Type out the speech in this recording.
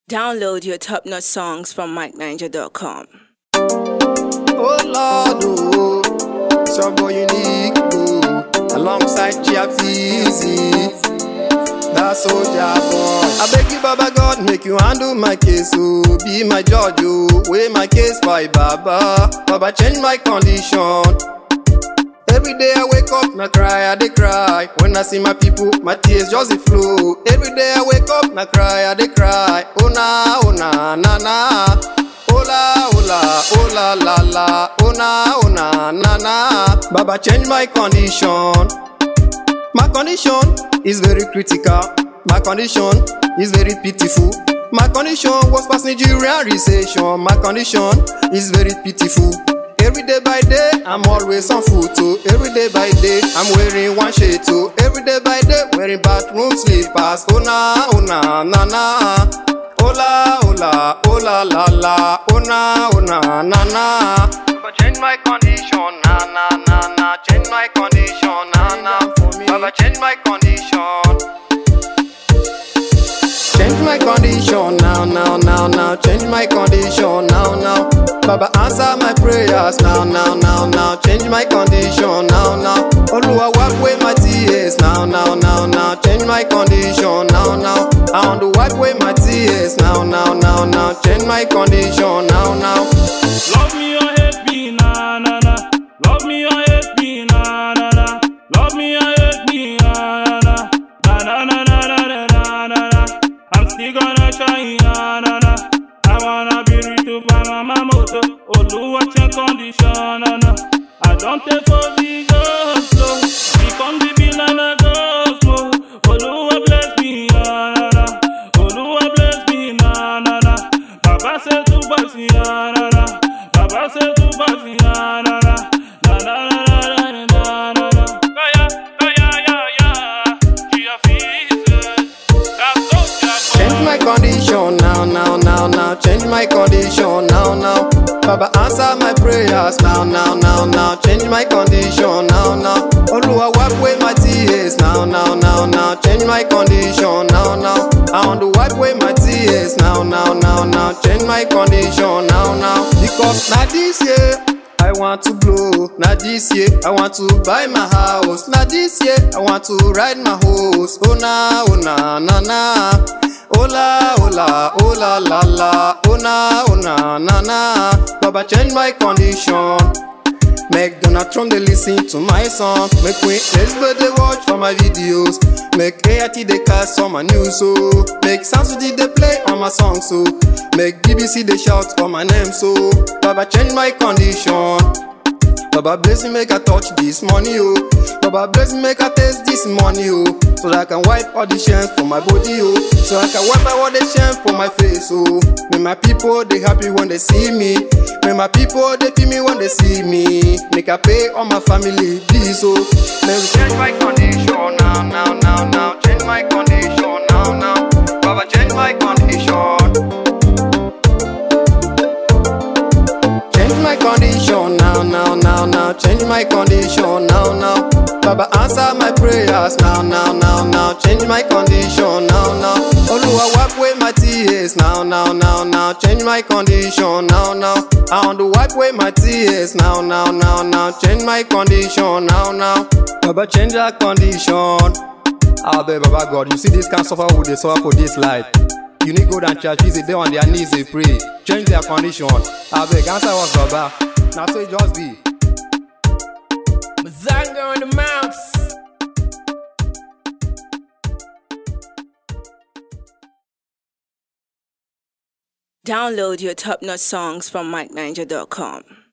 Download your top notch songs from MikeNiger.com. Oh Lord, oh, it's your boy unique, oh, alongside Chiafizi. That's soldier boy. I beg you, Baba God, make you handle my case, oh, be my judge, oh, weigh my case by Baba. Baba, change my condition. Every day I wake up, na cry, I dey cry. When I see my people, my tears just dey flow. Every day I wake up, na cry, I dey cry. Oh na, oh na, na na. Ola, ola, ola, la la. Oh na, oh na, na na. Baba change my condition. My condition is very critical. My condition is very pitiful. My condition was past Nigerian recession. My condition is very pitiful. Every day by day, I'm always on foot too. Every day by day, I'm wearing one shade too. Every day by day, wearing bathroom slippers. Oh na, oh na, na na. Ola, ola, ola, la la. Oh na, oh na, na na. Baba change my condition, na na na na. Change my condition, na na. Baba change my condition. Change my condition now, now, now, now. Change my condition now, now. Baba answer my prayers now, now, now, now. Change my condition now, now. Oluwa wipe away my tears now, now, now, now. Change my condition now, now. I want to wipe away my tears now, now, now, now. Change my condition now, now. Love me or hate me, na na na. Love me or hate me, na na na. Love me or hate me, na na na. Na na na na na na na na. I'm still gonna try, na na na. I wanna be rich to buy my moto. Oluwa check condition, na na. I don't take for the ghost, no. Become the villain of ghost, no. Oluwa bless me, na na na. Oluwa bless me, na na na. Baba say to basi, na na na. Baba say to basi, na na na. Na na na na na na na na. Kaya, kaya, ya ya. Gia Fizz, that's so Change my condition now, now, now, now. Change my condition now, now. Baba answer my prayers now, now, now, now. Change my condition now, now. Oluwa wipe away my tears now, now, now, now. Change my condition now, now. I want to wipe away my tears now, now, now, now. Change my condition now, now. Because now this year. I want to blow, now this year I want to buy my house, now this year I want to ride my horse. Oh na, oh na, na na. Ola, ola, ola, la la. Oh na, oh na, na na. Baba change my condition. Make Donald Trump they listen to my song. Make Queen Elizabeth they watch for my videos. Make AIT they cast on my news so. Make Sansuji they play on my song so. Make BBC they shout for my name so. Baba change my condition. Baba bless me make I touch this money oh. Baba bless me make I taste this money oh. So that I can wipe all the shame from my body oh. So I can wipe out all the shame from my face oh. Make my people they happy when they see me. Make my people they feel me when they see me. Make I pay all my family bills oh. Make we change my condition now now now now. Change my condition now now. Baba change my condition. Change my condition now, now, now, now. Change my condition now, now. Baba answer my prayers now, now, now, now. Change my condition now, now. Oluwa wipe away my tears now, now, now, now. Change my condition now, now. I want to wipe away my tears now, now, now, now. Change my condition now, now. Baba change that condition. I beg Baba God, you see this kind of suffer who they suffer for this life. You need go down church, visit them on their knees, they pray. Change their condition. I beg, answer us, Baba. Now so it just be. Mazanga on the mouse. Download your top notch songs from MikeNiger.com.